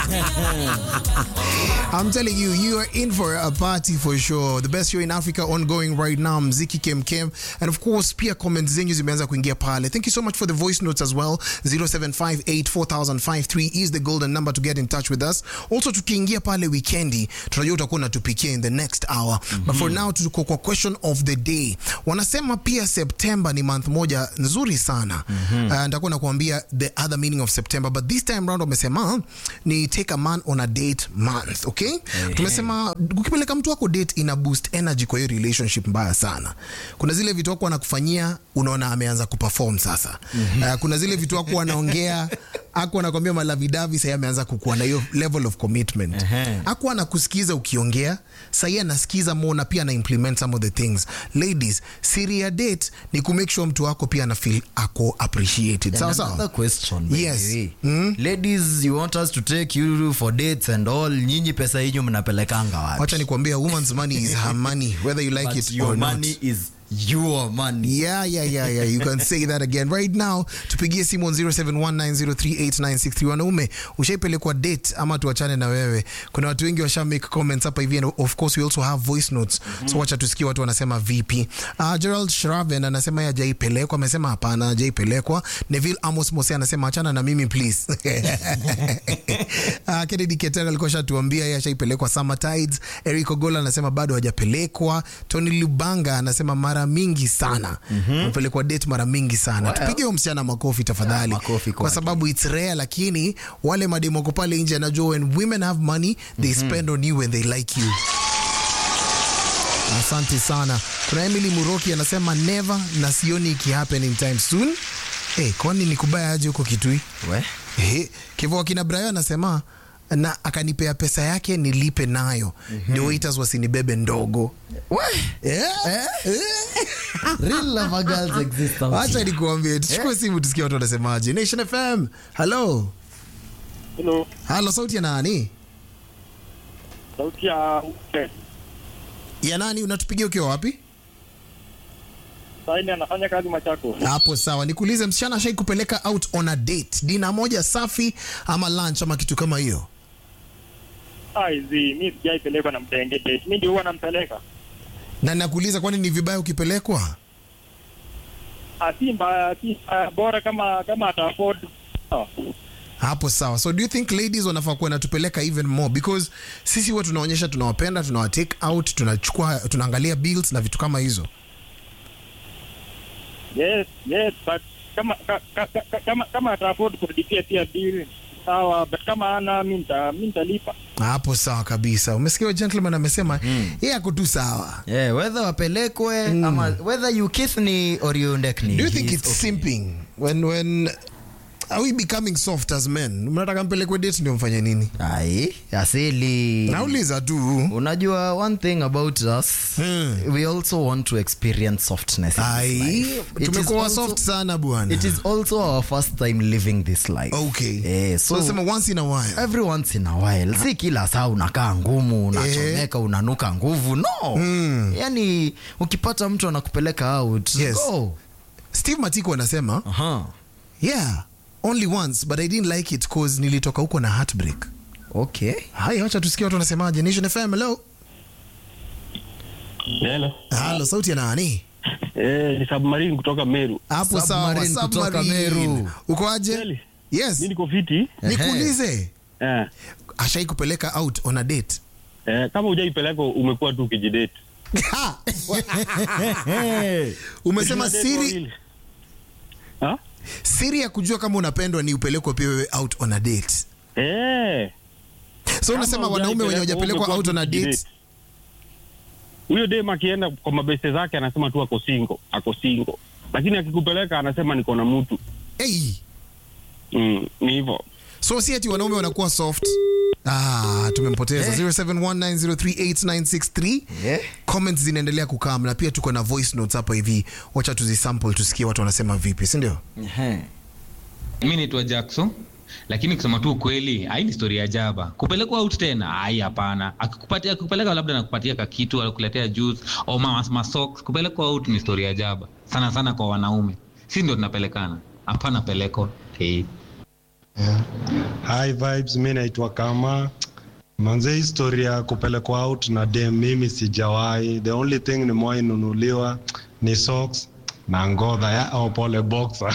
I'm telling you, you are in for a party for sure. The best show in Africa ongoing right now, Mziki Kem Kem. And of course, pia comments zenyu zimeanza kuingia pale. Thank you so much for the voice notes as well. 07584053 is the golden number to get in touch with us. Also, tukiingia pale weekendi, tunajua utakuwa unatupikia in the next hour. But for now, tuko kwa question of the day. Wanasema pia September ni month moja nzuri sana. Uh, nitakuwa nakuambia the other meaning of September. But this time round wamesema ni take a man on a date month, okay? Tumesema ukipeleka mtu wako date ina boost energy kwa hiyo relationship mbaya sana. Kuna zile vitu wako anakufanyia unaona ameanza kuperform sasa. Uh, kuna zile vitu wako anaongea aku anakwambia malavidavi sahii ameanza kukuwa na hiyo level of commitment Ehe. aku anakusikiza ukiongea sahii anasikiza more na pia ana implement some of the things ladies siri ya date ni kumake sure mtu wako pia ana feel ako appreciated sawa And another sawa question by Yes. the way. ladies you want us to take you for dates and all nyinyi pesa yenyu mnapelekanga wapi wacha nikuambia woman's money is her money whether you like But it your or not money is your money Yeah, yeah, yeah, yeah. You can say that again right now. Tupigie simu on 0719038963. Wanaume, ushaipelekwa date ama tuachane na wewe? Kuna watu wengi washa make comments hapa hivi and of course we also have voice notes. So wacha tusikie watu wanasema vipi. Uh, Gerald Shraven anasema yeye hajaipelekwa, amesema hapana, hajaipelekwa. Neville Amos Mose anasema achana na mimi please. uh, Kennedy Ketera alikuwa shatuambia yeye ashaipelekwa Summer Tides. Eric Ogola anasema bado hajapelekwa. Tony Lubanga anasema mara mingi sana amepelekwa date mara mingi sana. Well. Tupige huyo msichana makofi tafadhali, Yeah, makofi kwa kwake. sababu it's rare, lakini wale mademoko pale nje anajua when women have money they spend on you when they like you. Asante sana. Kuna Emily Muroki anasema never na sioni iki happen in time soon. Eh, kwani ni kubaya aje huko Kitui? We? Ehe, Kivu akina Brayo anasema na akanipea pesa yake nilipe nayo ndio waiters wasinibebe ndogo. We? Eh? Eh? Real lover girls exist out Acha here. nikuambie, tuchukue simu tusikie watu wanasemaje. Nation FM. Hello. Hello, Hello, sauti ya nani? sauti ya Ya nani unatupigia ukiwa wapi? saini anafanya kazi Machako. Hapo sawa. Nikuulize msichana ashai kupeleka out on a date. Dina moja safi ama lunch ama kitu kama hiyo? Aizi, mi sijaipelekwa na mtenge date. Mi ndio huwa nampeleka. Na nakuuliza kwani ni vibaya ukipelekwa? Ah, si mbaya, si mbaya, bora kama kama ata afford. Sawa. hapo sawa so do you think ladies wanafaa kuwa natupeleka even more because sisi huwa tunaonyesha tunawapenda tunawatake out tunachukua tunaangalia bills na vitu kama hizo Yes, yes, but kama ka, ka, ka, kama kama ata afford kulipia pia bill. Sawa, but kama ana mi nita mi nitalipa. hapo sawa kabisa umesikia huyo gentleman amesema yeye ako tu sawa Yeah, whether wapelekwe ama whether you kiss ni or you neck ni do you think he's it's okay. simping when when are we becoming soft as men mnataka mpelekwe date ndio mfanye nini Ai, asili nauliza tu unajua one thing about us Hmm. we also want to experience softness in this ai life. It is tumekuwa also- soft sana bwana it is also our first time living this life okay eh, so so sema once in a while every once in a while si kila saa unakaa ngumu unachomeka unanuka nguvu no Mm. yani ukipata mtu anakupeleka out Yes. go steve matiko anasema Aha. yeah only once but i didn't like it cause nilitoka huko na heartbreak okay haya wacha tusikie watu wanasemaje nation fm hello Hello. halo sauti ya nani Eh, ni submarine kutoka Meru. hapo sawa Submarine kutoka submarine. Meru. uko aje Kweli? yes Mimi niko fiti. nikuulize Eh, ashai kupeleka out on a date eh, kama hujaipeleka umekuwa tu ukijidate. Ha! umesema Ukijidate siri wawili. Ha? siri ya kujua kama unapendwa ni upelekwe pia wewe out on a date Eh. so unasema kama wanaume wenye hujaipeleka, hawajapelekwa umekuwa out on a tu date ukijidate. Huyo dem akienda kwa mabeste zake anasema tu ako single, ako single. Lakini akikupeleka anasema niko na mtu. hey. Mm, ni hivyo. so si ati wanaume wanakuwa soft ah, tumempoteza 0719038963 Yeah. comments zinaendelea kukam na pia tuko na voice notes hapa hivi wacha tuzisample tusikie watu wanasema vipi sindio Ehe. mi naitwa jackson lakini kusema tu ukweli ai ni story ya jaba kupelekwa out tena ai hapana akikupatia akikupeleka labda nakupatia kakitu akuletea juice au ma- masocks kupelekwa out ni story ya jaba sana sana kwa wanaume si ndio tunapelekana hapana peleko hey. Yeah. Hi vibes, mi naitwa Kama. Manze historia ya kupelekwa out na dem mimi sijawahi. The only thing nimewahi nunuliwa ni socks na ngodha ya au pole boxer.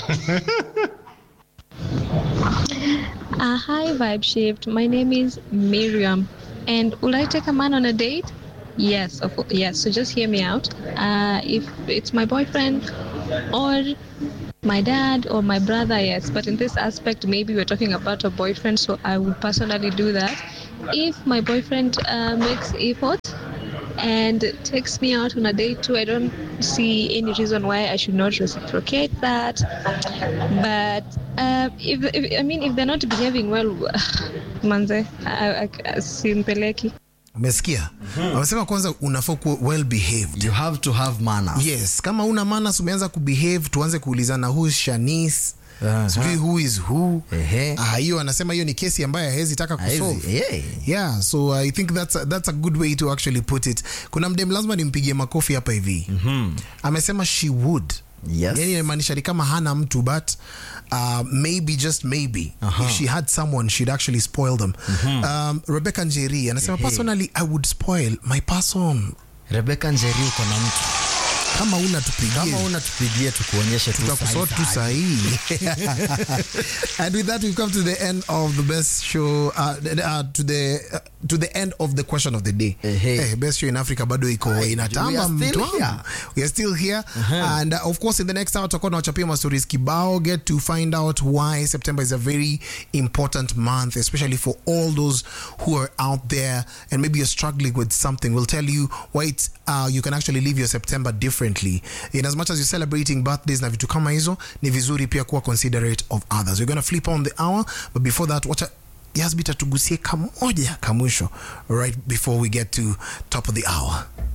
Uh, hi, Vibe Shift. My name is Miriam. And will I take a man on a date? Yes, of course. Yes. So just hear me out. Uh, if it's my boyfriend or my dad or my brother, yes. But in this aspect, maybe we're talking about a boyfriend, so I would personally do that. If my boyfriend uh, makes effort and takes me out on a date too, I don't see any reason why I should not reciprocate that. But uh, if, if I mean, if they're not behaving well, manze, I, I, I, simpeleki. umesikia wamesema kwanza unafaa kuwa well behaved you have to have manners yes kama una manas umeanza kubehave tuanze kuulizana who is shanis Aha. sijui who is who Ehe. Ah, hiyo anasema hiyo ni kesi ambayo hawezi taka Haezi- kusolve yeah. yeah so i think that's a, that's a good way to actually put it kuna mdem lazima nimpigie makofi hapa hivi mm-hmm. amesema she would Yes. yani inamaanisha ni kama hana mtu but uh, maybe just maybe if she had someone she'd actually spoil them um, rebecca njeri anasema personally i would spoil my person rebeka njeri uko na mtu kama una tupigie kama una tupigie tukuonyeshe tu tutakusort tu sahi sahihi and with that we've come to the end of the best show uh, uh, to the uh, to the end of the question of the day Ehe. Eh, best show in africa bado iko we inatamba are still mtu wangu. here. we are still here and uh, of course in the next hour tutakuwa tunawachapia mastories kibao get to find out why september is a very important month especially for all those who are out there and maybe you're struggling with something we'll tell you why it's, uh, you can actually live your september differently in as much as you're celebrating birthdays na vitu kama hizo ni vizuri pia kuwa considerate of others we're gonna flip on the hour but before that wacha yasbita tugusie kamoja kamwisho right before we get to top of the hour